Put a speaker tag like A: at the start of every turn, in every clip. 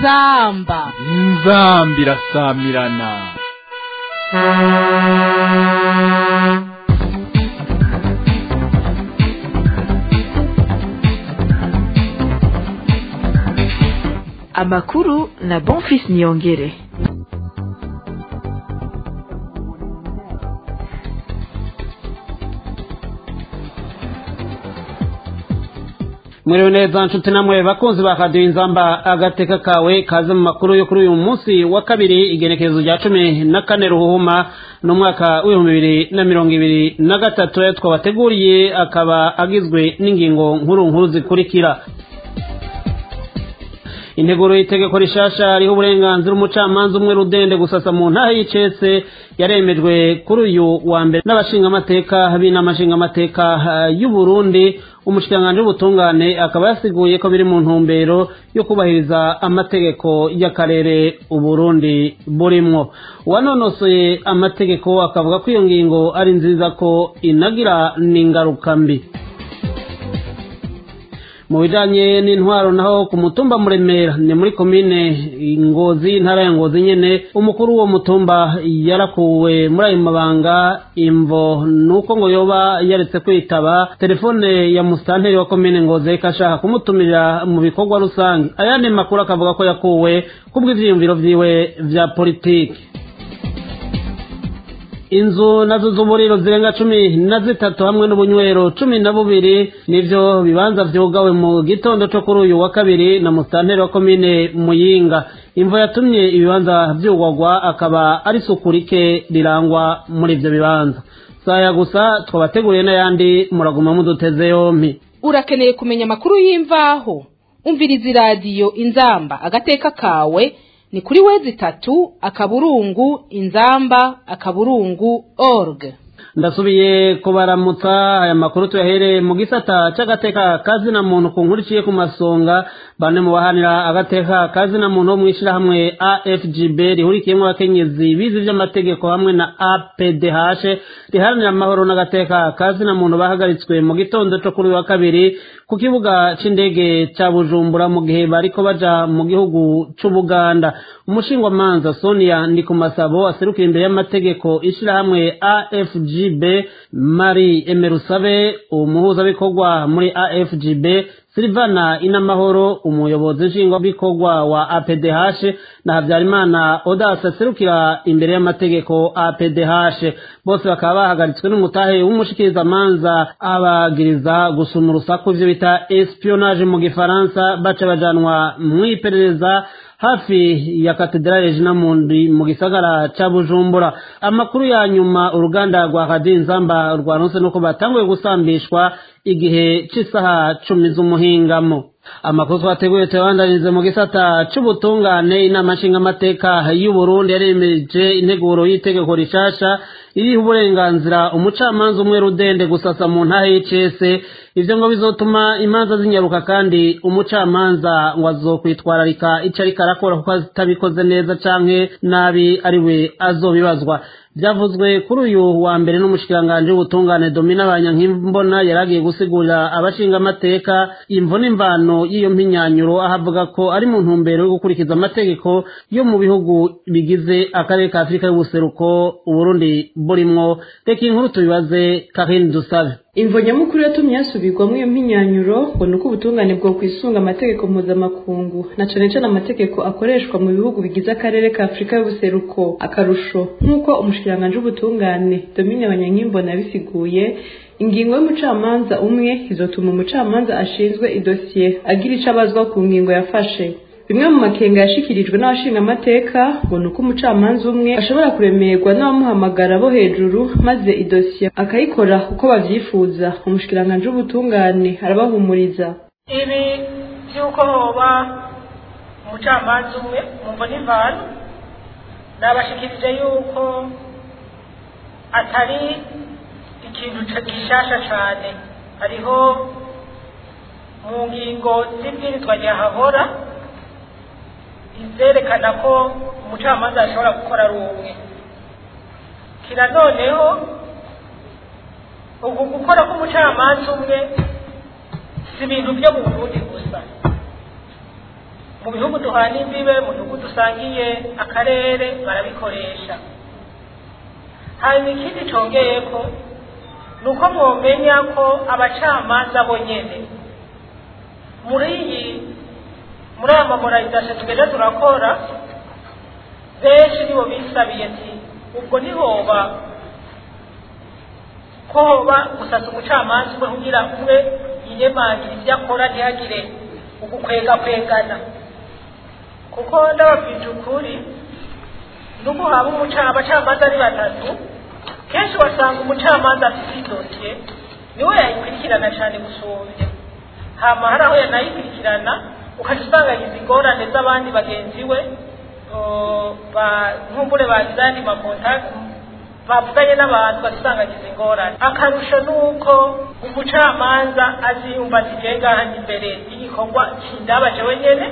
A: inzamba
B: inzamba irasamirana
C: amakuru na bonfis niyongere
D: mwiriwe neza nshuti namwe bakunzi ba radiyo inzamba agateka kawe kaze mu makuru yo kuri uyu munsi wa kabiri igenekerezo rya cumi na kane ruhuhuma n'umwaka w'ibihumbi bibiri na mirongo ibiri na gatatu ayo twabateguriye akaba agizwe n'ingingo nkuru nkuru zikurikira integuro y'itegeko rishasha riho uburenganzira umucamanza umwe rudende gusasa mu ntahe y'icese yaremejwe kuri uyu wa mbere n'abashingamateka b'inamashingamateka y'u Burundi umushikiranganji w'ubutungane akaba yasiguye ko biri mu ntumbero yo kubahiriza amategeko y'akarere uburundi burimwo uwanonosoye amategeko akavuga ko iyo ngingo ari nziza ko inagira n'ingaruka mbi mu bijanye n'intwaro naho ku mutumba muremera ni muri komine ngozi intara ya ngozi nyene umukuru w'uwo mutumba yarakuwe muri ayo mabanga imvo nuko ngo yoba yaretse kwitaba telefone ya musitanteri wa komine ngozi ariko ashaka kumutumira mu bikorwa rusange ayandi makuru akavuga ko yakuwe kubw'ivyiyumviro vyiwe vya politiki inzu nazo z'uburiro zirenga cumi na zitatu hamwe n'ubunywero cumi na bubiri nivyo bibanza vyugawe mu gitondo co kuri uyu wa kabiri na musitanteri wa komine muyinga imvo yatumye ibibanza vyugwagwa akaba ari isuku rike rirangwa muri ivyo bibanza saya gusa twabateguriye n'ayandi muraguma muduteze yompi
A: urakeneye kumenya amakuru y'imvaho umviriza iradiyo inzamba agateka kawe ni kuri wezi itatu akaburungu inzamba akaburungu org
D: ndasubiye kubaramutsa aya makuru tuyahereye mu gisata c'agateka kazina muntu ku nkuru iciye ku masonga bane mu bahanira agateka kazina muntu wo mw'ishirahamwe afgb rihurikiyemwo abakenyezi bize ivy'amategeko hamwe na apdh riharanira amahoro n'agateka kazina muntu bahagaritswe mu gitondo co kuri wa kabiri ku kibuga c'indege ca bujumbura mu gihe bariko baja mu gihugu c'ubuganda umushingwamanza sonia ndikumasabo aserukira imbere y'amategeko ishirahamwe afgb mari emerusabe umuhuzabikorwa muri afgb silivana inamahoro umuyobozi nshingwabikorwa wa apdh na habyarimana odasi aserukira imbere y'amategeko apdh bose bakaba bahagaritswe n'umutahe w'umushikirizamanza abagiriza gusuma urusaku ivyo bita espionage mu gifaransa baca bajanwa mw'iperereza hafi ya katedrale Regina Mundi mu gisagara ca Bujumbura amakuru ya nyuma uruganda rwa Radio Nzamba rwanose nuko batanguye gusambishwa igihe c'isaha cumi z'umuhingamo amakuru twateguye tuyabandanyirize mu gisata c'ubutungane inama nshingamateka y'u Burundi yaremeje integuro y'itegeko rishasha iriho uburenganzira umucamanza umwe rudende gusasa mu ntahe y'icese ivyo ngo bizotuma imanza zinyaruka kandi umucamanza ngo azokwitwararika ico ariko arakora kuko atabikoze neza canke nabi ariwe azobibazwa byavuzwe kuri uyu wa mbere n'umushikiranganji w'ubutungane domina abanyankimbona yaragiye gusigurira abashinga amateka imvo n'imvano y'iyo mpinyanyuro aho avuga ko ari mu ntumbero yo gukurikiza amategeko yo mu bihugu bigize akarere ka afurika y'ubuseruko uburundi burimwo reka inkuru tubibaze karine dusabe
E: imvo nyamukuru yatumye hasubirwamo iyo mpinyanyuro ngo ni uko ubutungane bwo kwisunga amategeko mpuzamakungu na cane cane amategeko akoreshwa mu bihugu bigize akarere ka afurika y'ubuseruko akarusho nk'uko umushikiranganji w'ubutungane domine abanyankimbona yabisiguye ingingo y'umucamanza umwe izotuma umucamanza ashinzwe idosiye agira ico abazwa ku ngingo yafashe bimwe mu makenga yashikirijwe n'abashinga amateka ngo ni uko umucamanza umwe ashobora kuremerwa n'abamuhamagara bo hejuru maze idosiye akayikora uko bavyifuza umushikiranganji w'ubutungane arabahumuriza
F: ibi vy'uko hoba umucamanza umwe mumvo n'imvano nabashikirije yuko atari ikintu gishasha cane hariho mu ngingo z'ibwirizwa ryahahora izerekana ko umucamanza ashobora gukora ari umwe kira noneho uku gukora k'umucamanza umwe si ibintu byo mu burundi gusa mu bihugu duhana imbibe mu bihugu dusangiye akarere barabikoresha hanyuma ikindi congeye ko ni uko mwomenya ko abacamanza bonyene muri iyi muri aya mamorarizasiyo tugenda turakora benshi nibo bisabiye ati ubwo ntihoba ko hoba gusasa umucamanza umwe kugira umwe yiyemangire ibyo akora ntihagire ugukwega kwegana kuko ndababwije ukuri n'ubu haba umuca- abacamanza ari batatu kenshi wasanga umucamanza afite idosiye niwe yayikurikirana cyane gusumbya hama hari aho yanayikurikirana ukajya usanga yagize ingorane z'abandi bagenzi we o, ba- nkumbure bagize ayandi makontakiti bavuganye n'abantu basanga agize ingorane akarusho ni uko umucamanza aziyumva ati "Jewe ngaha ndi imbere y'igikorwa kindaba jewe nyene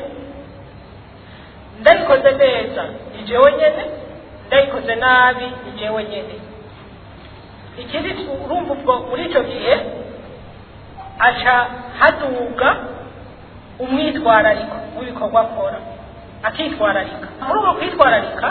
F: ndayikoze neza ni jewe nyene ndayikoze nabi ni jewe nyene ikindi tu- urumva ubwo muri icyo gihe aca haduga umwitwarariko w'ibikorwa akora akitwararika muri uko kwitwararika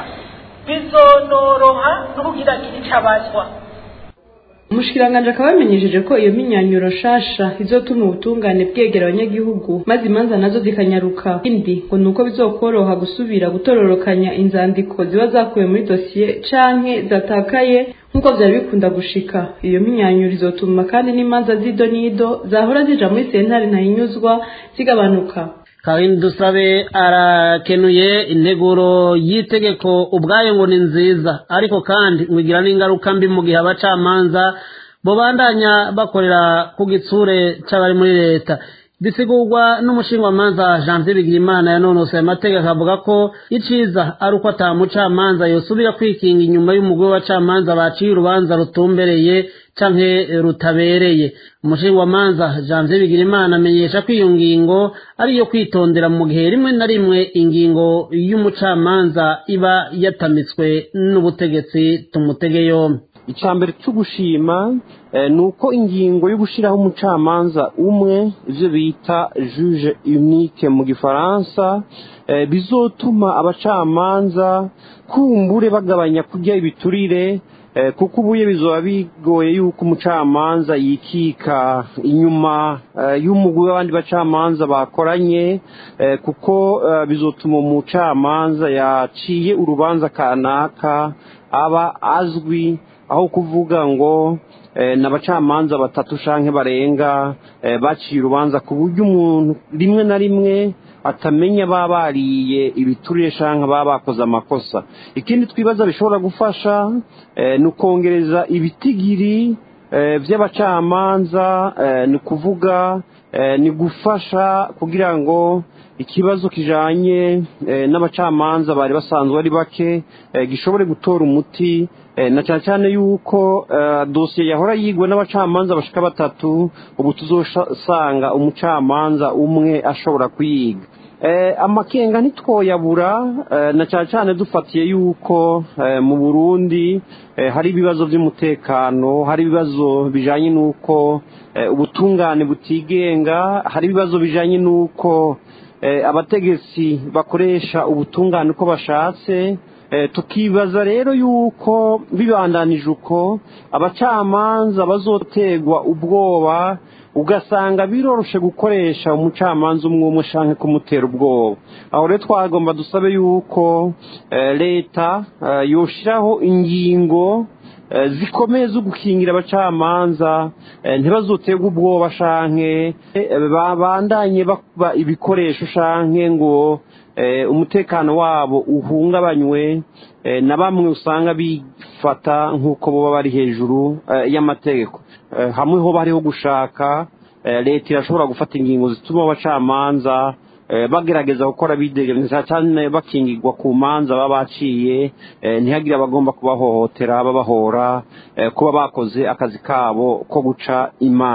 F: bizonoroha no kugira ngo icyo abazwa
E: umushikiranganji akaba yamenyesheje ko iyo minyanyuro nshasha izotuma ubutungane bwegera abanyagihugu maze imanza nazo zikanyaruka ikindi ngo ni uko bizokoroha gusubira gutororokanya inzandiko ziba zakuwe muri dosiye canke zatakaye nk'uko vyari bikunda gushika iyo minyanyuro izotuma kandi n'imanza z'ido n'ido zahora zija muri sentare ntahinyuzwa zigabanuka
D: Karine Dusabe arakenuye integuro y'itegeko ubwayo ngo ni nziza ariko kandi ngo igira n'ingaruka mbi mu gihe abacamanza bobandanya bakorera ku gitsure c'abari muri leta bisigurwa n'umushingwamanza Janvier Bigirimana yanonosoye amategeko avuga ko iciza ari uko ata mucamanza yosubira kwikinga inyuma y'umugwi w'abacamanza baciye urubanza rutumbereye canke rutabereye umushingwamanza Janvier Bigirimana amenyesha ko iyo ngingo ari iyo kwitondera mu gihe rimwe na rimwe ingingo y'umucamanza iba yatamitswe n'ubutegetsi tumutege yombi
G: icya mbere cyo gushima eh, ni uko ingingo yo gushyiraho umucamanza umwe ibyo bita juge unique mu gifaransa eh, bizotuma abacamanza kumbure bagabanya kurya ibiturire eh, kuko ubuye bizoba bigoye yuko umucamanza yikika inyuma eh, y'umugwi w'abandi bacamanza bakoranye eh, kuko eh, bizotuma umucamanza yaciye urubanza kanaka aba azwi aho kuvuga ngo eh, n'abacamanza batatu canke barenga eh, baciye urubanza ku buryo umuntu rimwe na rimwe atamenya baba bariye ibiturire canke baba bakoze amakosa ikindi twibaza bishobora gufasha eh, ni ukongereza ibitigiri eh, vy'abacamanza eh, ni ukuvuga eh, ni gufasha kugira ngo ikibazo kijanye eh, n'abacamanza bari basanzwe ari bake eh, gishobore gutora umuti eh, na cyane cyane yuko eh, dosiye yahora yigwa n'abacamanza bashika batatu ubu tuzosanga umucamanza umwe ashobora kuyiga eh, amakenga ntitwoyabura eh, na cyane cyane dufatiye yuko eh, mu Burundi eh, hari ibibazo by'umutekano hari ibibazo bijanye n'uko eh, ubutungane butigenga hari ibibazo bijanye n'uko eh, abategetsi bakoresha ubutungane uko bashatse eh, tukibaza rero yuko bibandanije uko abacamanza bazotegwa ubwoba ugasanga biroroshe gukoresha umucamanza umwe umwe shanke kumutera ubwoba aho rero twagomba dusabe yuko eh, leta eh, yoshiraho ingingo eh, zikomeye zo gukingira abacamanza eh, ntibazoterwe ubwoba shanke eh, babandanye bakuba ibikoresho shanke ngo eh, umutekano wabo uhungabanywe eh, na bamwe usanga bifata nk'uko boba bari hejuru eh, y'amategeko eh, hamwe ho bariho gushaka eh, leta irashobora gufata ingingo zituma abacamanza eh, bagerageza gukora bidegereza cyane bakingirwa ku manza baba baciye eh, ntihagire abagomba kubahohotera babahora eh, kuba bakoze akazi kabo ko guca imanza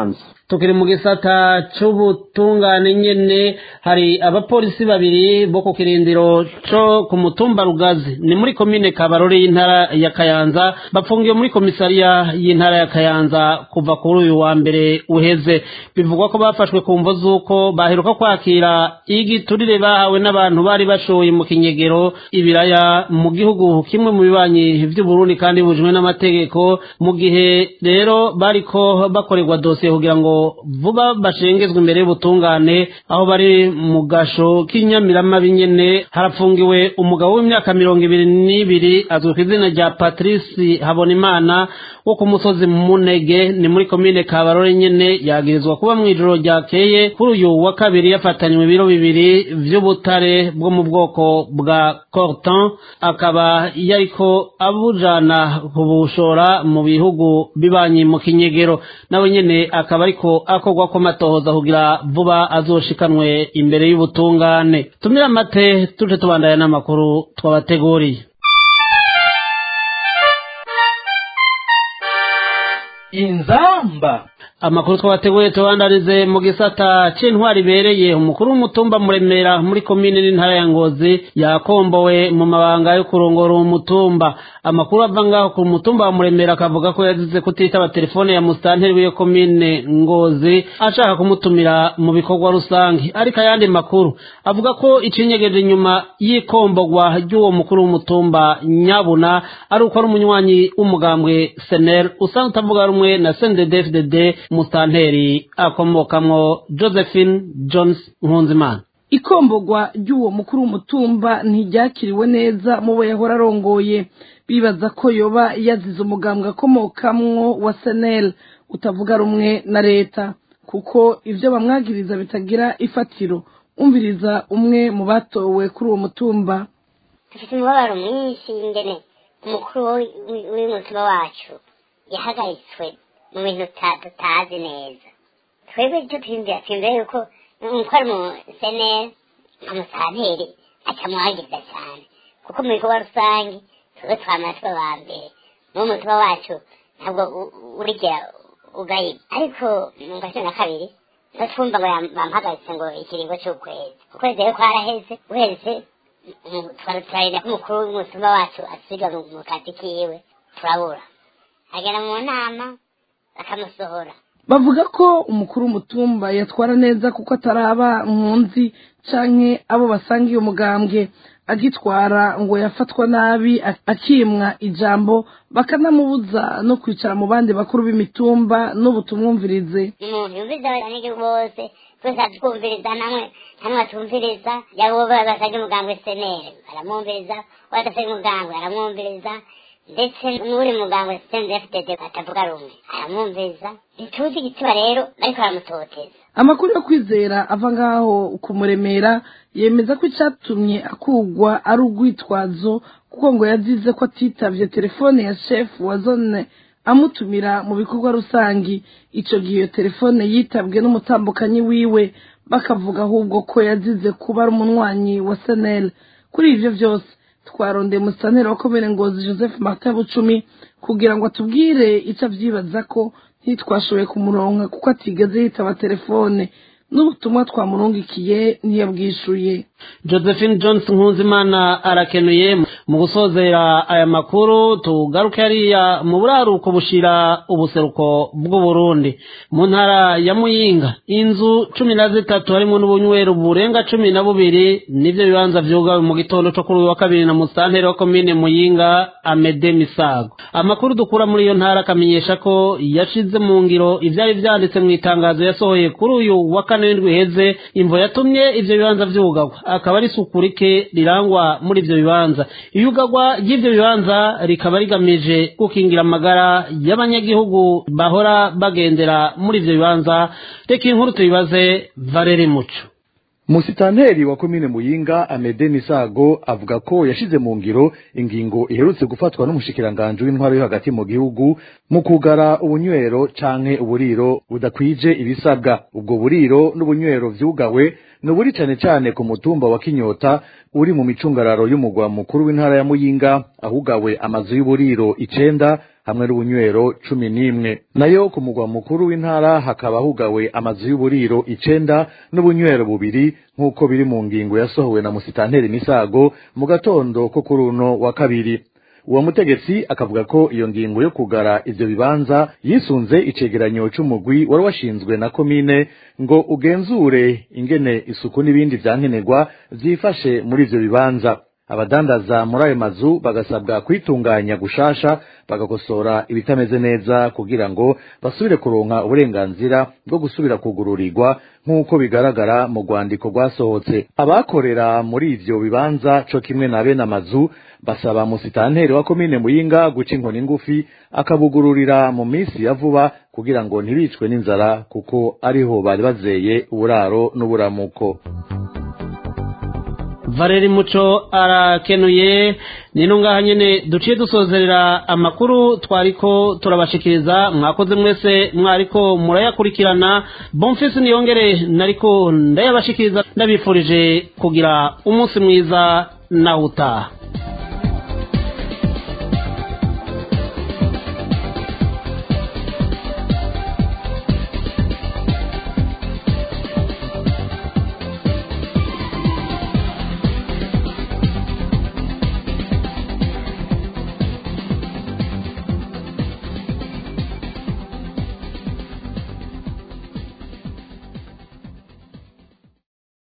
D: tukiri mu gisata c'ubutungane nyene hari abapolisi babiri bo ku kirindiro co ku mutumba rugazi ni muri komine kabarore y'intara ya kayanza bapfungiwe muri komisariya y'intara ya kayanza kuva kuri uyu wa mbere uheze bivugwa ko bafashwe ku mvo z'uko baheruka kwakira igiturire bahawe n'abantu bari bashoye mu kinyegero ibiraya mu gihugu kimwe mu bibanyi vy'uburundi kandi bujwe n'amategeko mu gihe rero bariko bakorerwa dosiye kugira ngo vuba bashengezwe imbere y'ubutungane aho bari mu gasho k'inyamiramabi nyene harapfungiwe umugabo w'imyaka mirongo ibiri n'ibiri azwi ku izina rya patrice habonimana wo ku musozi munege ni muri komine kabarore nyene yagirizwa kuba mw'ijoro ryakeye kuri uyu wa kabiri yafatanywe ibiro bibiri vy'ubutare bwo mu bwoko bwa corton akaba yariko abujana kubushora mu bihugu bibanyi mu kinyegero nawe nyene akaba ariko akorwa ko matohoza kugira vuba azoshikanwe imbere y'ubutungane tumira amate tuje tubandanya n'amakuru twabateguriye
B: inzamba
D: amakuru twabateguye tubandarize mu gisata c'intwari ibereye umukuru w'umutumba muremera muri komine n'intara ya ngozi yakombowe mu mabanga yo kurongora uwo mutumba amakuru ava ngaho ku mutumba wa muremera akavuga ko yazize kutitaba telefone ya musitanteri w'iyo komine ngozi ashaka kumutumira mu bikorwa rusange ariko ayandi makuru avuga ko icinyegeje inyuma y'ikombogwa ry'uwo mukuru w'umutumba nyabuna ari uko ari umunywanyi w'umugambwe senel usanzwe utavuga rumwe na sndfdd musitanteri akomokamwo josephine jones nkunzimana
H: ikombogwa ry'uwo mukuru w'umutumba ntiryakiriwe neza mu bo yahora arongoye bibaza ko yoba yazize umugambwe akomokamwo wa senel utavuga rumwe na leta kuko ibyo bamwagiriza bitagira ifatiro umviriza umwe mu batowe kuri uwo mutumba
I: dufite umubabaro mwinshi ingene umukuru w'umutima wacu yahagaritswe mu bintu tutazi neza twebwe icyo twiyumvira twiyumvira yuko umukora mu seneri amusanteri atamwagiriza cyane kuko mu bikorwa rusange twebwe twamara tuba ba mbere n'uwo mutima wacu ntabwo urigera ugayibwa ariko mu gace na kabiri no twumva ngo bamuhagaritse ngo ikiringo cy'ukwezi ukwezi rero kwaraheze uheze turarinda ko umukuru w'umutima wacu asiga mu kazi kiwe turabura agera mu nama bakamusohora
H: bavuga ko umukuru w'umutumba yatwara neza kuko ataraba nkunzi canke abo basangiye umugambwe agitwara ngo yafatwa nabi akimwa ijambo bakanamubuza no kwicara mu bandi bakuru b'imitumba n'ubutumwumvirize
I: umuntu yumviriza abanyagihugu bose twese atwumviriza namwe namwe atumviriza yabo basangiye umugambwe senere baramwumviriza uwadasangiye umugambwe aramwumviriza ndetse n'uri muganga sitende fdd atavuga rumwe aramwumviriza ntituzi igituma rero ariko baramutoteza
H: amakuru yo kwizera ava ngaho kumuremera yemeza ko icyatumye akugwa ari urwitwazo kuko ngo yazize ko atitavye telefone ya shefu wa zone amutumira mu bikorwa rusangi ico gihe iyo telefone yitabwe n'umutambukanyi wiwe bakavuga ahubwo ko yazize kuba ari umunywanyi wa senel kuri ivyo vyose twarondeye musitanteri wa komine ngozi joseph martin bucumi kugira ngo atubwire icyo avyibaza ko ntitwashoboye kumuronka kuko atigeze yitaba telefone n'ubutumwa twamurungikiye ntiyabwishuye
D: josephine jones nkuzimana arakenuye mu gusozera aya makuru tugaruke hariya mu buraruko bushira ubuseruko bw'uburundi mu ntara ya muyinga inzu cumi na zitatu harimo n'ubunywero burenga cumi na bubiri nivyo bibanza vyugawe mu gitondo co kuri uyu wa kabiri na musitanteri wa komine muyinga amede misago amakuru dukura muri iyo ntara akamenyesha ko yashize mu ngiro ivyari vyanditse mu itangazo yasohoye kuri uyu wa kane w'indwi iheze imvo yatumye ivyo bibanza vyugagwa akaba ari isuku rike rirangwa muri ivyo bibanza iyugagwa ry'ivyo bibanza rikaba rigamije gukingira amagara y'abanyagihugu bahora bagendera muri ivyo bibanza reka inkuru tuyibaze valeri muco
J: musitanteri wa komine muyinga amede misago avuga ko yashize mu ngiro ingingo iherutse gufatwa n'umushikiranganji w'intwaro yo hagati mu gihugu mu kugara ubunywero canke uburiro budakwije ibisabwa ubwo buriro n'ubunywero vyugawe ni uburi cane cane ku mutumba wa kinyota uri mu micungararo y'umugwa mukuru w'intara ya muyinga ahugawe amazu y'uburiro icenda hamwe n'ubunywero cumi n'imwe nayo ku mugwa mukuru w'intara hakaba hugawe amazu y'uburiro icenda n'ubunywero bubiri nk'uko biri mu ngingo yasohowe na musitanteri misago mu gatondo ko kuri uno wa kabiri uwo mutegetsi akavuga ko iyo ngingo yo kugara ivyo bibanza yisunze icegeranyo c'umugwi wari washinzwe na komine ngo ugenzure ingene isuku n'ibindi vyankenerwa vyifashe muri ivyo bibanza abadandaza muri ayo mazu bagasabwa kwitunganya gushasha bagakosora ibitameze neza kugira ngo basubire kuronka uburenganzira bwo gusubira kugururirwa nk'uko bigaragara mu rwandiko rwasohotse abakorera muri ivyo bibanza co kimwe na bene amazu basaba musitanteri wa komine muyinga guca inkoni ngufi akabugururira mu minsi ya vuba kugira ngo ntibicwe n'inzara kuko ariho bari bazeye uburaro n'uburamuko
D: valeri muco arakenuye nino ngaha nyene duciye dusozerera amakuru twariko turabashikiriza mwakoze mwese mwariko murayakurikirana bonfisi niyongere nariko ndayabashikiriza ndabifurije kugira umunsi mwiza nawe utaha